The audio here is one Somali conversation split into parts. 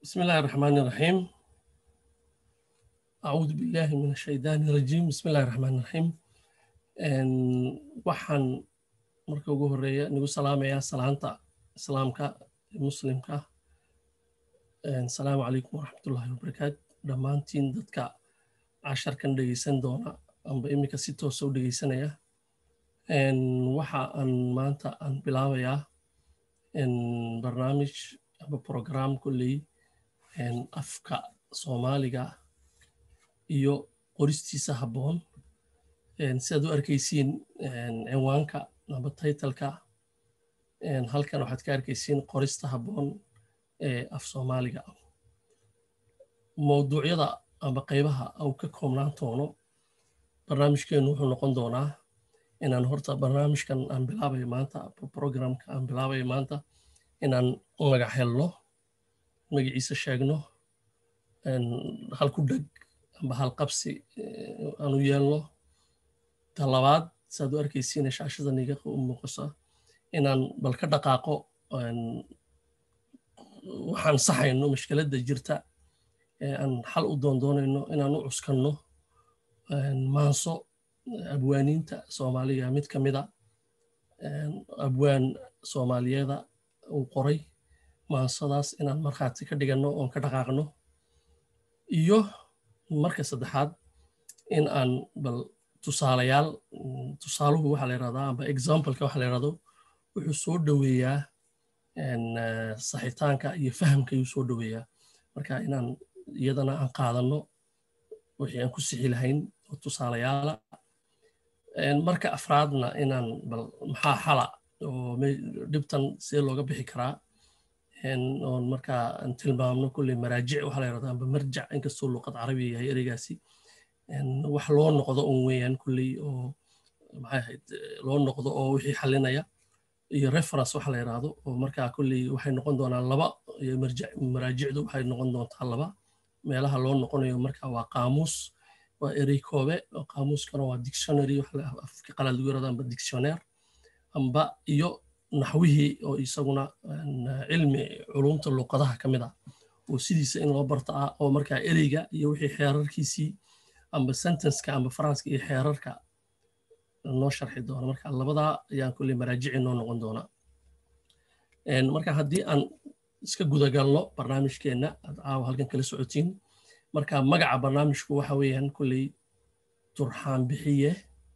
بسم الله الرحمن الرحيم أعوذ بالله من الشيطان الرجيم بسم الله الرحمن الرحيم waxaan marka ugu horeeya nagu salaamayaa salaanta islaamka muslimka asalaamu calaykum waraxmatullahi wabarakaatu dhammaantiin dadka casharkan dhegeysan doona amba iminka si toosa u dhegeysanaya waxa aan maanta aan bilaabayaa barnaamij aba program kolley afka soomaaliga iyo qoristiisa habboon sidaad u arkaysiin cinwaanka aba taytalka halkan waxaad ka arkaysiin qorista habboon ee af soomaaliga mowduucyada amba qaybaha uu ka koobnaan doono barnaamijkeennu wuxuu noqon doonaa inaan horta barnaamijkan aan bilaabayo maanta programka aan bilaabayo maanta inaan magac helno magaciisa sheegno hal ku dheg amba hal qabsi aanu yeelno ta labaad saad u arkaysiina shaashada niga muuqasa inaan bal ka dhaqaaqo waxaan saxayno mashkiladda jirta aan xal u doondoonayno inaan u cuskanno maanso abwaaniinta soomaaliga mid ka mida abwaan soomaaliyeeda uu qoray maansadaas inaan markhaati ka dhiganno oon ka dhaqaaqno iyo marka saddexaad in aan bal tusaalayaal tusaaluhu waxaa la yidhahdaa amba exampleka waxa la yidhahdo wuxuu soo dhoweeyaa saxitaanka iyo fahamka ayuu soo dhoweeyaa marka inaan iyadana aan qaadanno wixii aan ku sixi lahayn oo tusaalayaala marka afraadna inaan bal maxaa xala oo dhibtan see looga bixi karaa oon markaa aan tilmaamno kulley maraajic waxaa la yidhahdaa amba marjac inkastoo luqad carabiga yahay ereygaasi wax loo noqdo un weeyaan kulley oo maxay ahayd loo noqdo oo wixii xalinaya iyo reference waxa la yidhaahdo oo markaa kulley waxay noqon doonaan laba maraajicdu waxay noqon doontaa laba meelaha loo noqonayo marka waa qaamuus waa erey koobe oo qaamuuskana waa dictionary afka qalaad lagu yirahdo amba dictionnaire amba iyo naxwihii oo isaguna cilmi culumta luqadaha ka mid ah oo sidiisa in loo barta ah oo markaa ereyga iyo wixii xeerarkiisii amba sentenceka amba faranska iyo xeerarka noo sharxi doona marka labadaa ayaan kulley maraajici noo noqon doonaa marka haddii aan iska gudagalno barnaamijkeenna aad caawa halkan kala socotiin marka magaca barnaamijku waxa weeyaan kulley turxaan bixiye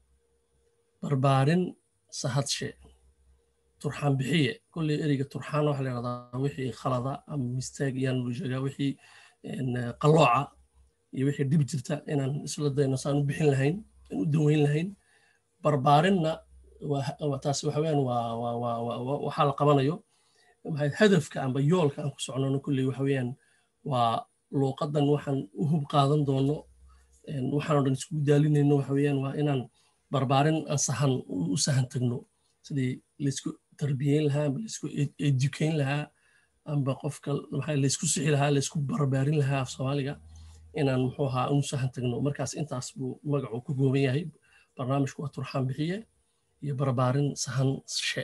barbaarin sahadshe turxaan bixiye kulley ereyga turxaan waxa la yidhahdaa wixii khalada ama mistaag iyaan lu sheegaa wixii qallooca iyo wixii dhib jirta inaan isla dayno saan u bixin lahayn aan u daweyn lahayn barbaarinna taasi waxa weeyaan waa waxaa la qabanayo hadafka amba yoolka aan ku socnono kulley waxa weeyaan waa luuqadan waxaan u hub qaadan doono waxaan o dhan isku daalinayno waxa weeyaan waa inaan barbaarin aan sahan u sahan tagno sidii laysku tarbiyeyn lahaa amba laysku educayn lahaa amba qofka laysku sixi lahaa laysku barbaarin lahaa af soomaaliga inaan muxuu ahaa unu sahan tagno markaas intaas buu magacu ku gooban yahay barnaamijku waa turxaan bixiye iyo barbaarin sahan she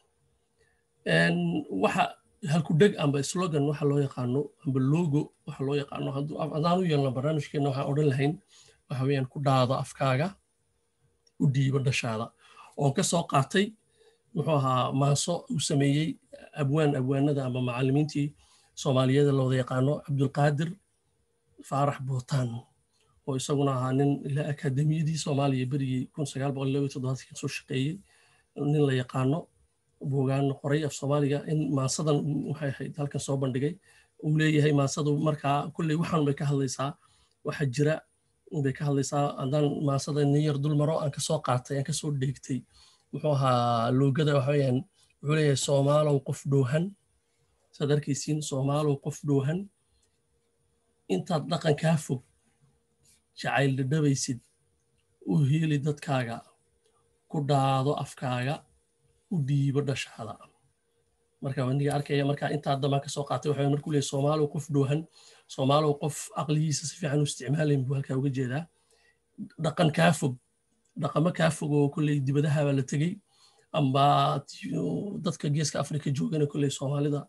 waxa halku dheg amba slogan waxa loo yaqaano amba logo waxa loo yaqaano haddaan u yeelno barnaamijkeena waxaan odhan lahayn waxa weeyaan ku dhaado afkaaga u dhiibo dhashaada oon ka soo qaatay muxuu ahaa maaso uu sameeyey abwaan abwaanada amba macallimiintii soomaaliyeed la wada yaqaano cabdulqaadir faarax bootaan oo isaguna ahaa nin ilaa akaademiyadii soomaaliya berigii kun sagaal boqol laba iyo toddobaadkii soo shaqeeyey nin la yaqaano buugaan qoray af soomaaliga in maasadan waxay ahayd halkan soo bandhigay uu leeyahay maasadu markaa kulley waxaan bay ka hadlaysaa waxa jira bay ka hadlaysaa haddaan maasada nin yar dul maro aan kasoo qaatay aan kasoo dheegtay muxuu ahaa loogada waxa weeyaan wuxuu leeyahay soomaalow qof dhoohan saad arkaysiin soomaalow qof dhoohan intaad dhaqan kaa fog jacayl dhadhabaysid u hiili dadkaaga ku dhaado afkaaga u dhiibo dhashaada marka waniga arkaya marka intaa damaan ka soo qaatay waxa markuu leeyahay soomaalow qof dhoohan soomaalow qof aqligiisa si fiican u isticmaalayn buu halkaa uga jeedaa dhaqan kaa fog dhaqamo kaa fog oo kolley dibadaha baa la tegey amba dadka geeska afrika joogana kolley soomaalida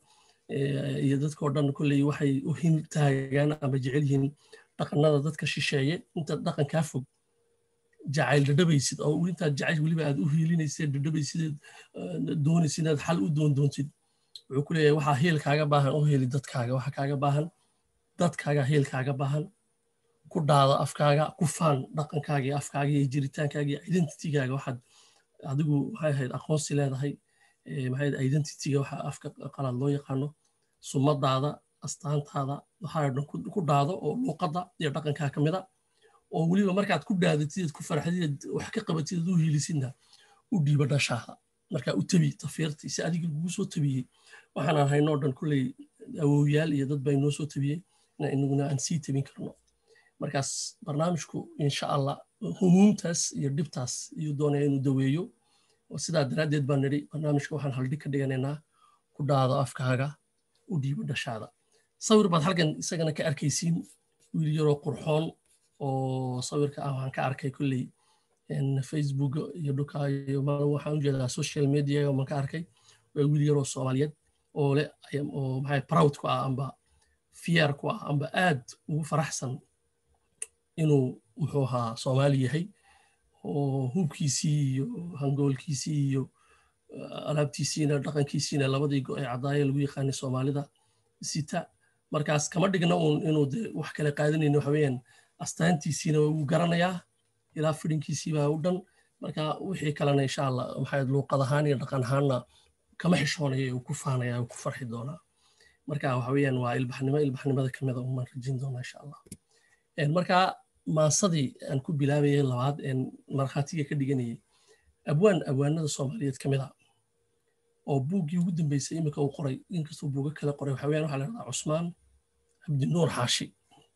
iyo dadkao dhan kolley waxay u hin taagaan ama jecel yihiin dhaqannada dadka shisheeye intaad dhaqankaa fog jacayl dhadhabaysid oo intaad jacayl weliba aad u hiilinaysid dhadhabaysid doonaysid inaad xal u doondoontid wuxuu ku leeyahay waxaa heel kaaga baahan oo heli dadkaaga waxaa kaaga baahan dadkaaga heel kaaga baahan ku dhaada afkaaga ku faan dhaqankaaga iyo afkaaga iyo jiritaankaaga iyo identitygaaga waxaad adigu maxay ahayd aqoonsi leedahay maxay identityga waxa afka qalaad loo yaqaano sumadaada astaantaada waxaa dhan ku dhaado oo luuqadda iyo dhaqankaa ka mida oo weliba markaad ku dhaadatid ku farxadid wax ka qabatid u hiilisidna u dhiiba dhashaada markaa u tabi tafiirtii si adiga lagugu soo tabiyey waxaanaan haynoo dhan kulley awowyaal iyo dad bay noo soo tabiyey inaguna aan sii tabin karno markaas barnaamijku insha allah humuumtaas iyo dhibtaas iyuu doonaya inuu daweeyo sidaa daraaddeed baan nidhi barnaamijka waxaan haldhig ka dhiganaynaa ku dhaado afkaaga u dhiibo dhashaada sawir baad halkan isagana ka arkaysiin wiil yaroo qurxoon oo sawirka ah waxaan ka arkay kolley facebook iyo dhulka iyo waxaan u jeedaa social media maan ka arkay waa wiil yaroo soomaaliyeed oo leh oo maxay proud ku ah amba fiyer ku ah amba aad ugu faraxsan inuu muxuu ahaa soomaali yahay oo hubkiisii iyo hangoolkiisii iyo alaabtiisiina dhaqankiisiina labadii go ee cadaaye lagu yaqaanay soomaalida sita markaas kama dhigna uun inuu de wax kale qaadanayno waxa weeyaan astaantiisiina wuu garanayaa ilaa fidhinkiisii baa u dhan marka wixii kalena insha allah maxay luuqad ahaan iyo dhaqan ahaanna kama xishoonaya uu ku faanaya uu ku farxi doonaa marka waxa weeyaan waa ilbaxnimo ilbaxnimada kamida umaan rajin doonaa insha allah marka maasadii aan ku bilaabayay labaad een markhaatiga ka dhiganayay abwaan abwaanada soomaaliyeed ka mid a oo buuggii ugu dambeysay iminka uu qoray inkastuu buuga kale qoray waxa weyaan waxaa la dhahdaa cusmaan cabdinuur xaashi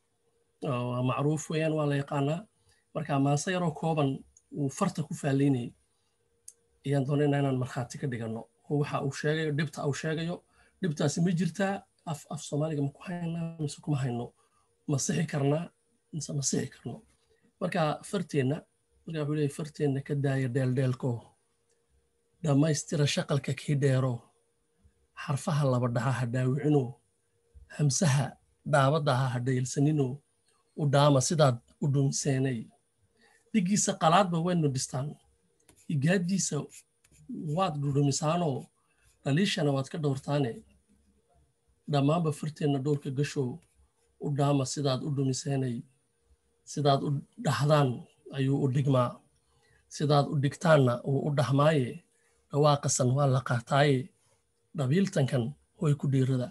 waa macruuf weeyaan waa la yaqaanaa marka maase yaroo kooban uu farta ku faallaynayay ayaan doonaynaa inaan markhaati ka dhiganno oo waxa uu sheegayo dhibta uu sheegayo dhibtaasi ma jirtaa af af soomaaliga ma ku haynaa mise kuma hayno ma sixi karnaa mise ma sixi karno marka farteenna marka wuxuu leeyahy farteenna ka daaya dheeldheelko dhammaystira shaqalka kii dheero xarfaha laba dhaha ha dhaawicino hamsaha dhaabadaha ha dhaylsanino u dhaama sidaad u dhumiseenay dhiggiisa qalaadba waynu dhistaan higaaddiisa waad dhudhumisaanoo dhaliishana waad ka dhowrtaane dhammaanba farteenna dhowrka gashow u dhaama sidaad u dhumiseenay sidaad u dhahdaan ayuu u dhigmaa sidaad u dhigtaanna wuu u dhahmaaye dhawaaqasan waa la qaataaye dhabiiltankan way ku dhiirada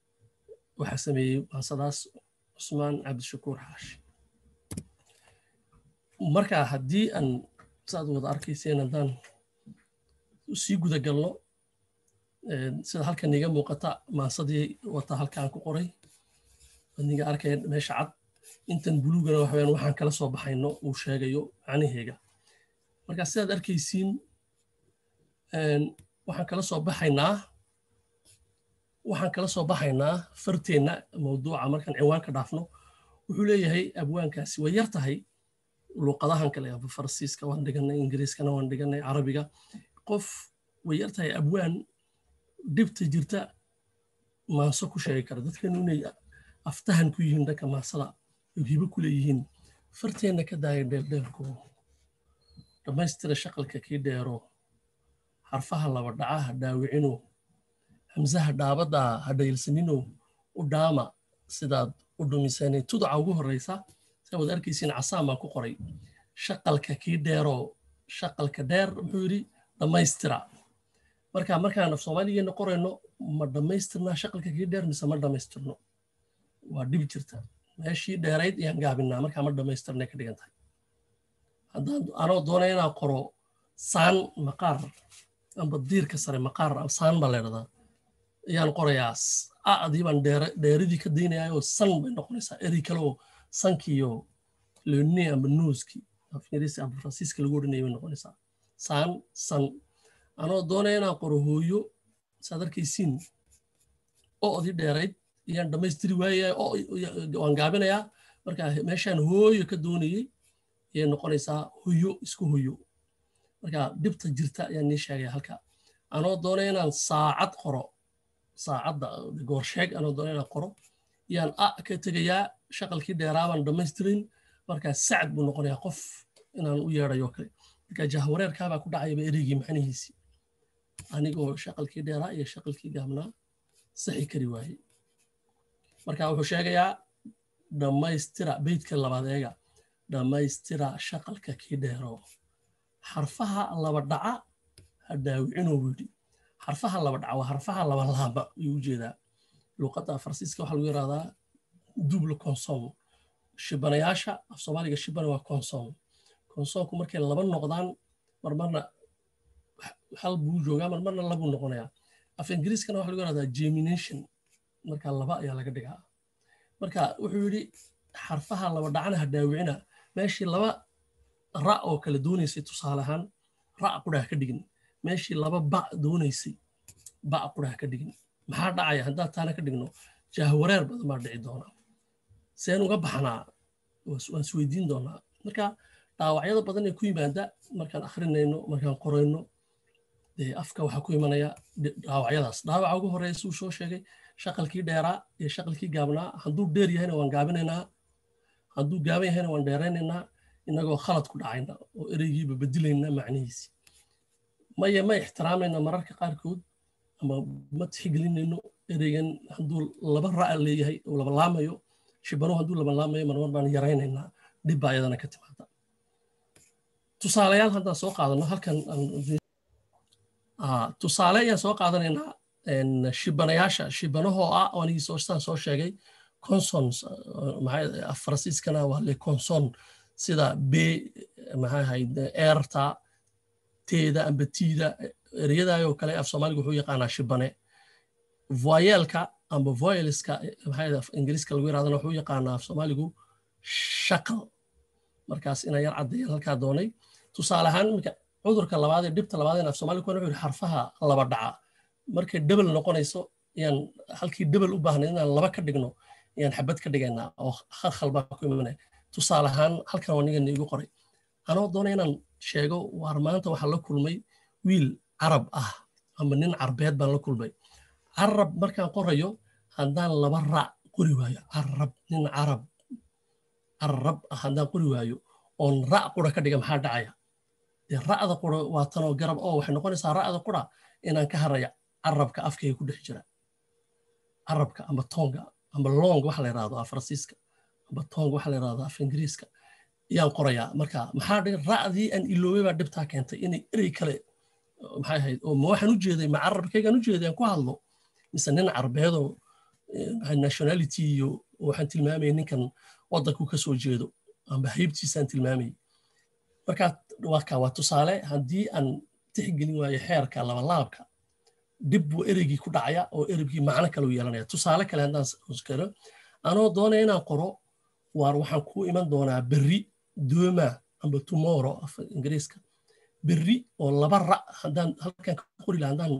waxaa sameeyey maasadaas cusmaan cabdishakuur xaashi marka haddii aan saad wada arkayseen haddaan sii guda galno sida halkan iga muuqata maasadii wata halkaan ku qoray niga arkaya meesha cad intan buluugana waxaweyaan waxaan kala soo baxayno uu sheegayo macnaheega marka sidaad arkaysiin waxaan kala soo baxaynaa waxaan kala soo baxaynaa farteenna mawduuca markaan ciwaanka dhaafno wuxuu leeyahay abwaankaasi way yar tahay luuqadahan kale farsiiska waan dhiganay ingiriiskana waan dhiganay carabiga qof way yar tahay abwaan dhibta jirta maaso ku sheegi kara dadkanu inay aftahan ku yihiin dhanka maasada hibo ku leeyihiin farteenna ka daaya dheeldheelko dhammaystira shaqalka kii dheero xarfaha laba dhaca ha dhaawicino hamsaha dhaabadda ha dhaylsanino u dhaama sidaad u dhumisanay tudaca ugu horreysa saa wad arkaysiin casaan baan ku qoray shaqalka kii dheero shaqalka dheer muxuu yidhi dhammaystira marka markaan af soomaaligeena qorayno ma dhammaystirnaa shaqalka kii dheer mise ma dhammaystirno waa dhib jirta meeshii dheerayd ayaan gaabinaa markaa ma dhammaystirnay ka dhigan tahay haddaan anoo doonaya inaan qoro saan maqaar amba diirka sare maqaar saan baa leedhadaa ayaan qorayaa adii baan dheeridii ka daynayaa oo san bay noqonaysaa eri kale oo sankiiyo leoni amba nuuski afingiriisi amba faransiiska lagu odhanaya bay noqonaysaa saan san anoo doonaya inaan qoro hooyo saad arkaysiin o'dii dheerayd ayaan dhammaystiri waayaya waan gaabinayaa marka meeshaan hooyo ka doonayey ayay noqonaysaa hoyo isku hoyo marka dhibta jirta ayaan nii sheegaya halka anoo doonaya inaan saacad qoro saacadda goorsheeg anoo doona inaan qoro yaan a ka tegayaa shaqalkii dheeraabaan dhammaystirin markaa sacd buu noqonayaa qof inaan u yeedhayo kale marka jahwareerkaabaa ku dhacayaba ereygii macnihiisii anigoo shaqalkii dheeraa iyo shaqalkii gaabnaa saxi kari waayey marka wuxuu sheegayaa dhammaystira beydka labaad eega dhammaystira shaqalka kii dheero xarfaha laba dhaca ha dhaawicinoo yidhi xarfaha laba dhaca waa xarfaha laba laaba ayuu ujeedaa luqadda farsiiska waxaa lagu yidhahdaa double consom shibanayaasha af soomaaliga shibana waa consom consomku markay laba noqdaan marmarna hal buu joogaa marmarna labuu noqonayaa af ingiriiskana waxa lagu yidhahdaa gemination marka laba ayaa laga dhigaa marka wuxuu yidhi xarfaha laba dhacana ha dhaawicina meeshii laba ra oo kale doonaysay tusaale ahaan ra qudhaha ka dhigin meeshii laba ba doonaysay ba qudhaha ka dhigin maxaa dhacaya haddaan taana ka dhigno jahwareer badan baa dhici doonaa seen uga baxnaa waan isweydiin doonaa marka dhaawacyada badan ee ku yimaada markaan akhrinayno markaan qorayno dee afka waxaa ku imanaya dhaawacyadaas dhaawaca ugu horeeya suu soo sheegay shaqalkii dheeraa iyo shaqalkii gaabnaa hadduu dheer yahayna waan gaabinaynaa hadduu gaaban yahayna waan dheeraynaynaa inagoo khalad ku dhacayna oo ereygiiba bedilayna macnihiisi maye ma ixtiraamayna mararka qaarkood ama ma tixgelinayno ereygan hadduu laba ra'a leeyahay oo laba laamayo shibanuhu hadduu laba laamayo marmar baan yaraynaynaa dhibba ayadana ka timaada tusaalayaal haddaan soo qaadano halkan tusaale ayaan soo qaadanaynaa shibanayaasha shibanahoo ah anigii saan soo sheegay consons faransiiskana waa le conson sida b maxay ahayd eerta teeda amba tiida ereyadaayoo kale af soomaaliga wuxuu yaqaanaa shibane voyelka amba voyelska maxay ingiriiska lagu yirahdana wuxuu yaqaanaa af soomaaligu shaqal markaas inaan yar caddeeyaan halkaa doonay tusaale ahaan iminka cudurka labaad ee dhibta labaad ee af soomaaliga wuxuu yidhi xarfaha laba dhaca markay debel noqonayso ayaan halkii debel u baahnay inaan laba ka dhigno ayaan xabad ka dhigaynaa oo khalkhal baa ku imanaya tusaale ahaan halkan waa nigan iigu qoray anoo doona inaan sheego waar maanta waxaa la kulmay wiil carab ah ama nin carbeed baan la kulmay carab markaan qorayo haddaan laba raac qori waayo carab nin carab carab ah haddaan qori waayo oon ra' qura ka dhiga maxaa dhacaya dee ra'da qura waa tanoo garab oo waxay noqonaysaa ra'da qura inaan ka haraya carabka afkayga ku dhex jira carabka amba toonga amba long waxa la yidhahdo af faransiiska amba tong waxa la yidhahdo af ingiriiska ayaan qorayaa marka maxaa dhiga ra'dii aan iloobay baa dhibtaa keentay inay erey kale maxay ahayd oo ma waxaan u jeeday ma carabkaygaan u jeeday aan ku hadlo mise nin carbeedoo nationality iyo waxaan tilmaamayay ninkan waddanku ka soo jeedo amba haybtiisaan tilmaamayay marka waa waa tusaale haddii aan tixgelin waayo xeerka labalaabka dib buu ereygii ku dhacaya oo ereygii macno kale u yeelanaya tusaale kale haddaan karo anoo doonaya inaan qoro waar waxaan ku iman doonaa berri dooma amba tomorrow af ingiriiska berri oo laba ra haddaan halkan ka qori laha haddaan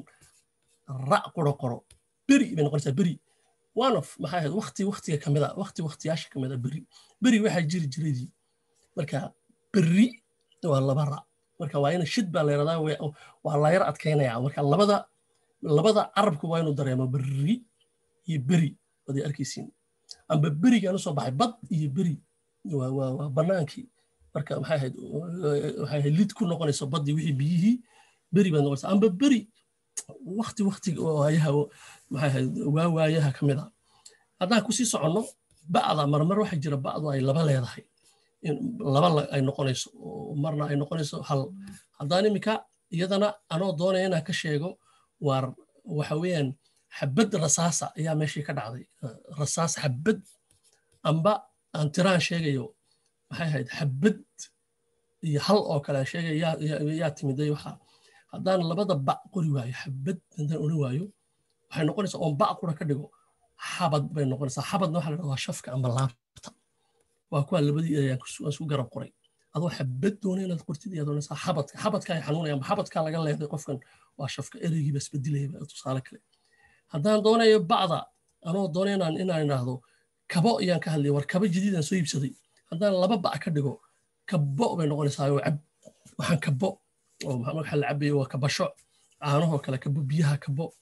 ra qoro qoro beri bay noqonaysaa beri one of maxay ahayd wakti waktiga ka mida wakti waktiyaasha ka mida beri beri waxaa jiri jiradii marka berri waa laba ra marka waa ina shid baa la yaradaa waa la yar adkaynaya marka labada labada carabku waa inuu dareemo berri iyo beri waad arkaysiin amba berigaan usoo baxay bad iyo beri waa banaankii marka maxay ahayd waxay ahayd lid ku noqonayso baddii wixii biyihii beri baad noqonaysa amba beri wakti waktiga waayaha maxay ahayd waa waayaha ka mid a haddaan kusii soconno ba'da marmar waxaa jira ba'du ay laba leedahay laba ay noqonayso marna ay noqonayso hal haddaan iminka iyadana anoo doonaya inaan ka sheego waar waxa weeyaan xabad rasaasa ayaa meeshii ka dhacday rasaas xabad amba aan tiraan sheegayo maxay ahayd xabad iyo hal oo kale aan sheegaya yaa timiday waxa haddaan labada ba qori waayo xabad haddaan odhan waayo waxay noqonaysaa oon ba qura ka dhigo xabad bay noqonaysaa xabadna waxa la dhahdaa shafka amba laabta waa kuwa labadii ayaan isku garab qoray adoo xabad doona inaad qortid ayaad oranaysaa xabadka xabadka ay xanuunayaan xabadka laga leeday qofkan waa shafka ereygiiba isbedilaya tusaale kale haddaan doonayo bacda anoo doona inaan inaan idhaahdo kabo ayaan ka hadlaya war kabo jadiidaan soo iibsaday haddaan laba bac ka dhigo kabo bay noqonaysaa oo cab waxaan kabo oo waxa la cabayo waa kabasho caanahoo kale kabo biyaha kabo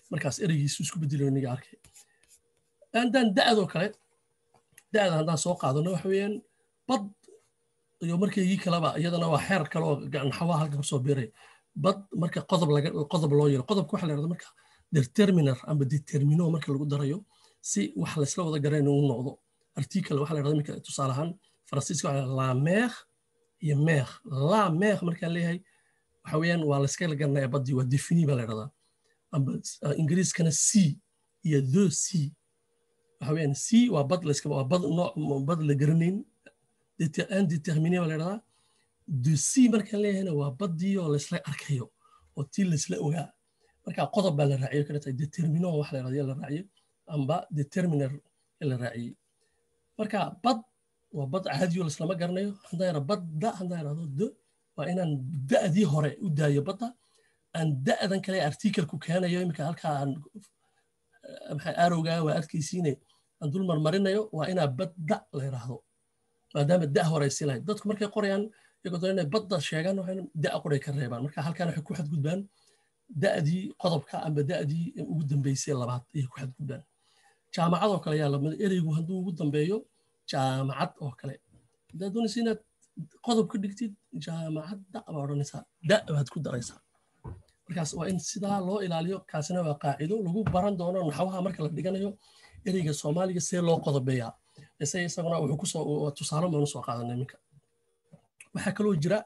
markaas ereygiisu isku bedelayo niga arkay haddaan da'doo kale da'da haddaan soo qaadano waxa weeyaan bad iyo markaygii kaleba iyadana waa xeer kale oo naxwaha halka kusoo biiray bad marka qodob laga qodob loo yiro qodobka waxa la yidhahda marka determiner amba determino marka lagu darayo si wax laysla wada garayna uu noqdo article waxa la yidhahda iminka tusaale ahaan faransiiska waxa la mer iyo mer la mer markaan leeyahay waxa weeyaan waa layska garanaya baddii waa defini baa la yidhahdaa amba ingiriiskana c iyo the c waxa weeyaan c waa bad layska waa bad nooc bad la garanayn indeterminé baa la yidhahdaa de c markaan leeyahayna waa baddii oo laysla arkayo oo tii laysla ogaa marka qodob baa la raaciyo kana tahay determino wax la yidhahda la raaciyo amba determiner la raaciyey marka bad waa bad caadiyo laislama garanayo haddaan yara badda haddaan yidhahdo d waa inaan da'dii hore u daayo badda aan da'dan kale artikelku keenayo iminka halkaa aan maxay arowgaa waa arkaysiine aan dul marmarinayo waa inaa badda la yidhaahdo maadaama da hore ay sii lahayd dadku markay qorayaan iyagoo doon inay badda sheegaan waxay da qoray ka reebaan marka halkaan waxay ku xadgudbaan da'dii qodobka amba da'dii ugu dambeysay labaad ayay ku xadgudbaan jaamacadoo kale yaa lamid ereygu hadduu ugu dambeeyo jaamacad oo kale haddaad doonaysa inaad qodob ka dhigtid jaamacadda baa odhanaysaa da baad ku daraysaa markaas waa in sidaa loo ilaaliyo kaasina waa qaacido lagu baran doono naxwaha marka la dhiganayo ereyga soomaaliga see loo qodobeeyaa ise isaguna wuxuu kusoo tusaale baanu soo qaadanay iminka waxaa kaloo jira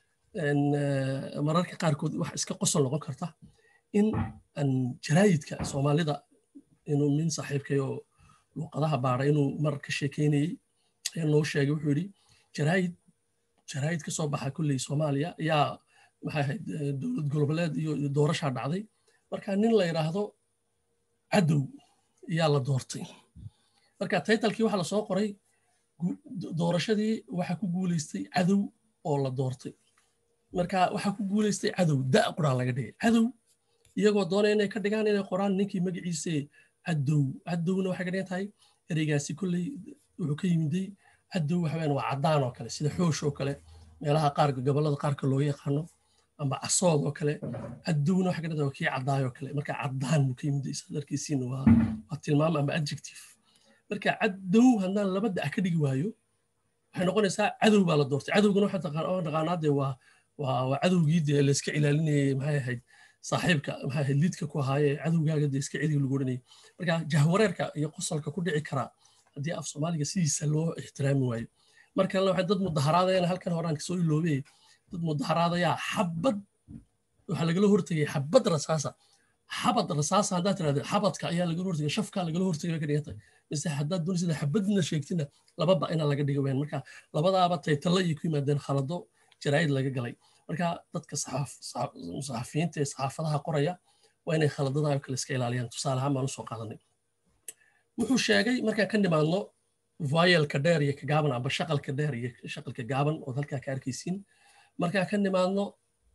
mararka qaarkood wax iska qosol noqon karta in jaraayidka soomaalida inuu min saaxiibkay oo luuqadaha baara inuu mar ka sheekeynayey ayaa noo sheegay wuxuu yidhi jaraayid jaraayid ka soo baxa kulley soomaaliya ayaa maxay ahayd dowlad goboleed iyo doorashaa dhacday marka nin la yidhaahdo cadow ayaa la doortay marka taytalkii waxaa lasoo qoray doorashadii waxaa ku guuleystay cadow oo la doortay marka waxaa ku guuleystay cadow da quraa laga dhigay cadow iyagoo doonaya inay ka dhigaan inay qoraan ninkii magaciise cadow cadowna waxay ka dhigan tahay ereygaasi kolley wuxuu ka yimiday cadow waxa weyaan waa caddaan oo kale sida xoosh oo kale meelaha qaar gobollada qaarka loo yaqaano amba casood oo kale cadowna waxay ka dhigan tahay waa kii caddaay oo kale marka caddaan buu ka yimiday isaad arkaysiina waa waa tilmaam amba adjective marka cadow haddaan laba da ka dhigi waayo waxay noqonaysaa cadow baa la doortay cadowgana waxaa taqaanaa dee waa waa cadowgii dee layska ilaalinayay maxay ahayd saaxiibka maxay ahayd liidka ku ahaaye cadowgaaga dee iska celiga lagu odhanayay marka jahwareerka iyo qosolka ku dhici karaa haddii af soomaaliga sidiisa loo ixtiraami waayo mar kalena waxay dad mudaharaadayaan halkan horaan kasoo iloobay dad mudaharaadayaa xabad waxaa lagala hortegay xabad rasaasa xabad rasaasa haddaad tirahda xabadka ayaa lagala hortegay shafka lagala hortegay bay ka dhigantay mise haddaad doonaysida xabadna sheegtina lababa ina laga dhiga ween marka labadaaba taytalla iyo ku yimaadeen khalado jaraa'id laga galay marka dadka saxafiyiinta ee saxaafadaha qoraya waa inay khaladada kale iska ilaaliyaan tusaale ahaan baan usoo qaadanay wuxuu sheegay markaan ka nimaadno voyelka dheer iyo ka gaaban amba shaqalka dheer iyo shaqalka gaaban ood halkaa ka arkaysiin markaan ka nimaadno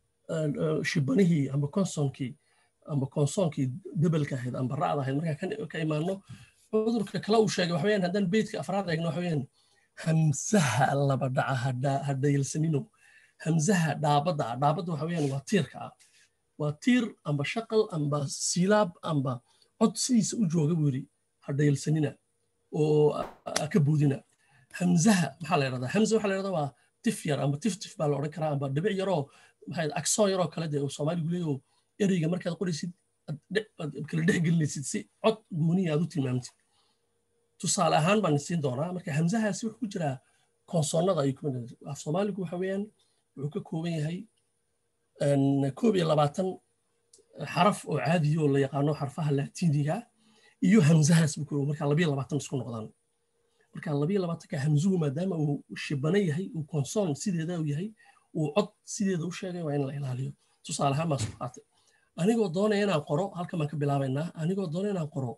shibanihii amba konsonkii amba konsoonkii debelka ahayd amba ra'da ahayd markaan ka imaadno cudurka kale uu sheegay waxa weyaan haddaan beydka afraad eegno waxa weyaan hamsaha laba dhaca hadhayalsanino hamsaha dhaabadda ah dhaabadda waxa weyaan waa tiirka ah waa tiir amba shaqal amba silaab amba cod sidiisa u jooga buu yidhi hadhayalsanina oo ka boodina hamsaha maxaa la yidhahdaa hamsa waxaa la yidhahdaa waa tif yar amba tif tif baa la odhan karaa amba dhibic yaroo maxaa aksoon yaroo kale dee soomaaligu leeyo ereyga markaad qoraysid kala dhex gelinaysid si cod gooniya aad u tilmaamtid tusaale ahaan baan siin doonaa marka hamsahaasi wuxuu ku jiraa konsoonnada ayuu kumid af soomaaligu waxa weeyaan wuxuu ka kooban yahay koob iyo labaatan xaraf oo caadiyo la yaqaano xarfaha laatiiniga iyo hamsahaas buu kooban marka labiyo labaatan isku noqdaan marka labiyo labaatanka hamsuhu maadaama uu shibano yahay uu konsoon sideeda u yahay uu cod sideeda u sheegay waa in la ilaaliyo tusaale ahaan baan soo qaatay anigoo doonaya inaan qoro halkan baan ka bilaabaynaa anigoo doonaya inaan qoro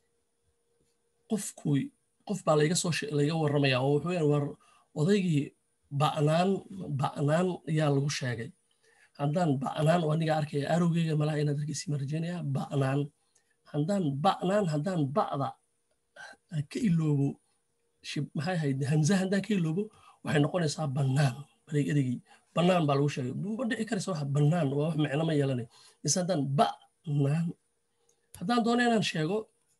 qofku qof baa layga soo layga warramaya oo wuxuu yahay war odaygii ba'naan ba'naan ayaa lagu sheegay haddaan ba'naan oo aniga arkaya arowgeyga malaha inaad arkaysi ma rajeynaya ba'naan haddaan ba'naan haddaan ba'da ka iloobo maxay ahayd hamza haddaan ka iloobo waxay noqonaysaa bannaan bareeg ereygii bannaan baa lagu sheegay ma dhici karaysa wax bannaan waa wax micno ma yeelanay mise haddaan ba'naan haddaan doono inaan sheego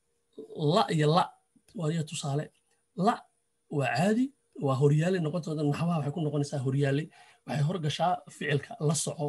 la iyo la waadiya tusaale la waa caadi waa horyaale noqontooda naxwaha waxay ku noqonaysaa horyaale waxay horgashaa ficilka la soco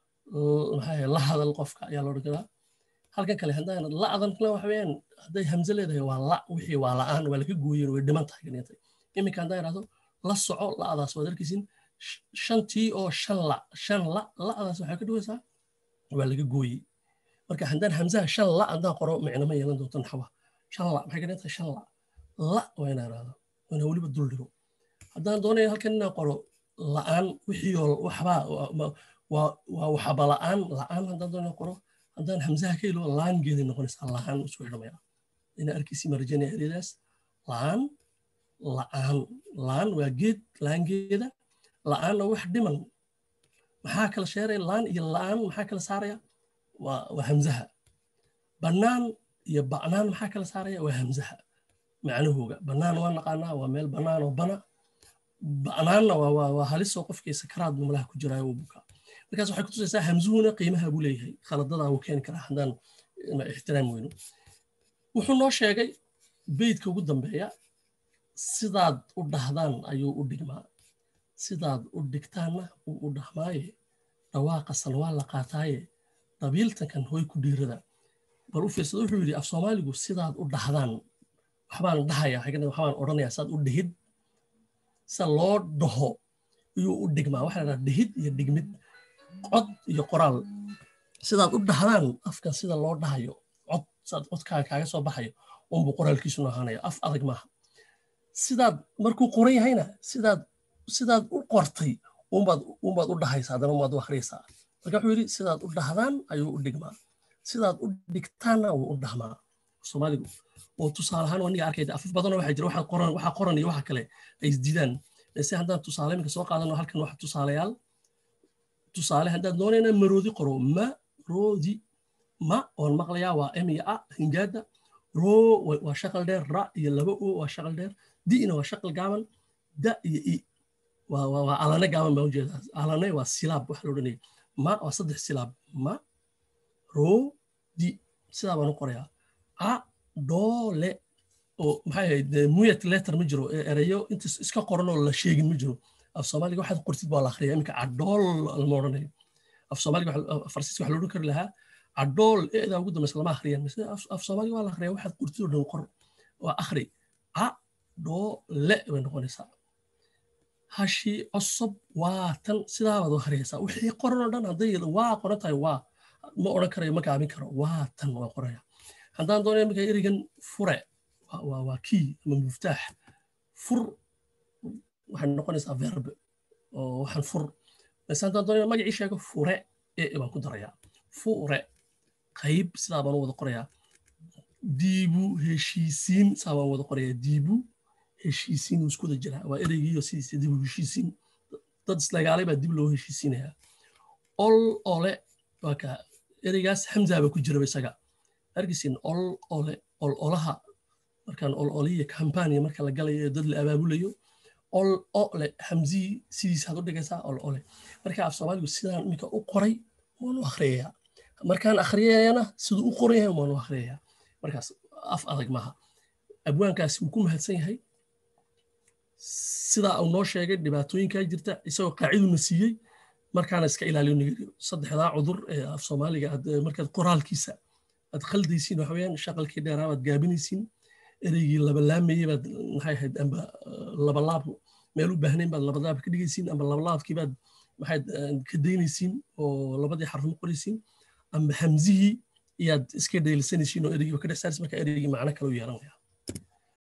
maxaa la hadal qofka ayaa loo dhigdaa halkan kale haddaan la'dan kale waxa weeyaan hadday hamse leedahay waa la wixii waa la'aan waa laga gooyen way dhiman tahay ganiyatay iminka haddaan idhahdo la soco la'daas waad arkaysin shantii oo shan la shan la la'daas waxay ka dhigaysaa waa laga gooyey marka haddaan hamsaha shan la haddaan qoro micno ma yeelan doonto naxwa shan la maxay ka dhigan tahay shan la la waa inaan idhahdo waa inaan weliba dul dhigo haddaan doonayo halkan inaan qoro la'aan wixii oo waxbaa waa waxaba la'aan la'aan haddaan doonayo qoro haddaan hamsaha ka ilo laangeeday noqonaysaa la'aan isku xidhamaya ina arkaysi marjanaya ereyadaas la'aan la'aan la'aan waa geed laangeeda la'aanna wax dhiman maxaa kala sheeraya la'aan iyo la'aan maxaa kala saaraya waa waa hamsaha bannaan iyo ba'naan maxaa kala saaraya waa hamsaha macnahooga bannaan waa naqaanaa waa meel bannaan oo bana ba'naanna waa halisoo qofkii sakaraad malaha ku jiraayo uu bukaa markaas waxay kutusaysaa hamsuhuna qiimaha buu leeyahay khaladadaa wuu keeni karaa haddaan ixtiraam weyno wuxuu noo sheegay beydka ugu dambeeya sidaad u dhahdaan ayuu u dhigmaa sidaad u dhigtaanna wuu u dhahmaaye dhawaaqasan waa la qaataaye dhabiiltankan hoy ku dhiirada bal u fiirsada wuxuu yidhi af soomaaligu sidaad u dhahdaan waxbaan dhahaya waxbaan odhanaya sidaad u dhihid sida loo dhaho ayuu u dhigmaa waxaa la dhaha dhihid iyo dhigmid cod iyo qoraal sidaad u dhahdaan afkan sida loo dhahayo cod sidaad codkaaga kaaga soo baxayo unbuu qoraalkiisuna ahaanaya af adag maaha sidaad markuu qoran yahayna sidaad sidaad u qortay unbaad unbaad u dhahaysaa haddana unbaad u akhriyaysaa marka wuxuu yidhi sidaad u dhahdaan ayuu u dhigmaa sidaad u dhigtaanna wuu u dhahmaa soomaaligu oo tusaale ahaan aniga arkayda afaf badanoo waxaa jira waxaa qoran waxaa qoran iyo waxa kale ay isdidaan se haddaan tusaale iminka soo qaadano halkan waxa tusaalayaal tusaale haddaan doonayna maroodi qoro maroodi ma oon maqlayaa waa m iyo a hingaada roo waa shaqal dheer ra iyo laba o waa shaqal dheer di'na waa shaqal gaaban da iyo i waa alane gaaban baa ujeedaa alane waa silaab waxa la odhanaya ma waa saddex silaab ma roo di sidaa baan u qorayaa a doole oo maxay ahayd muyat letter ma jiro erayo inta iska qoran oo la sheegin ma jiro af soomaaliga waxaad qortid baa la akhriya iminka cadhool lama odhanayo af soomaaliga farsiiska waxa la odhan kari lahaa cadhool eedaa ugu dambaysa lama akhriyaan mise af soomaaliga waa la akhriya waxaad qortid oo dhan qor waa akhri a doole bay noqonaysaa hashi cosob waa tan sidaabaad u akhriyaysaa wixii qoran oo dhan hadday waa qoran tahay waa ma odhan karayo ma gaabin karo waa tan waa qoraya haddaan doonaya iminka erigan fure waa key ama muftaax fur waxay noqonaysaa verb oo waxaan fur base haddaan doonaya magacii sheego fure e baan ku darayaa fure qayb sidaa baan u wada qorayaa diibu heshiisiin saa baan wada qorayaa diibu heshiisiin uu isku wada jiraa waa ereygiiyo sidiisa dibu heshiisiin dad islagaalay baa dib loo heshiisiinayaa ol ole waa ka ereygaas hamzaaba ku jiraba isaga argisin ol ole ol olaha markaan ol oliya kampaniya marka la galayo ee dad la abaabulayo ol ole hamzii sidiisaad u dhigaysaa ol ole marka af soomaaligu sidaan iminka u qoray waan u akhriyayaa markaan akhriyayana siduu u qoran yahay waan u akhriyayaa markaas af adag maaha abwaankaasi wuu ku mahadsan yahay sidaa uu noo sheegay dhibaatooyinkaa jirta isagoo qaaciduna siiyey markaana iska ilaaliyo nigeriyo saddexdaa cudur ee af soomaaliga markaad qoraalkiisa aad khaldaysiin waxa weeyaan shaqalkii dheeraa baad gaabinaysiin ereygii labalaamayey baad maxay ahayd amba labalaab meel u baahnayn baad labalaab ka dhigaysiin amba labalaabkii baad maxayd ka daynaysiin oo labadii xarfmo qoraysiin amba hamzihii iyaad iska dheelisanaysiin oo ereygii ka dhex saaraysiin marka ereygii macno kale u yeelanaya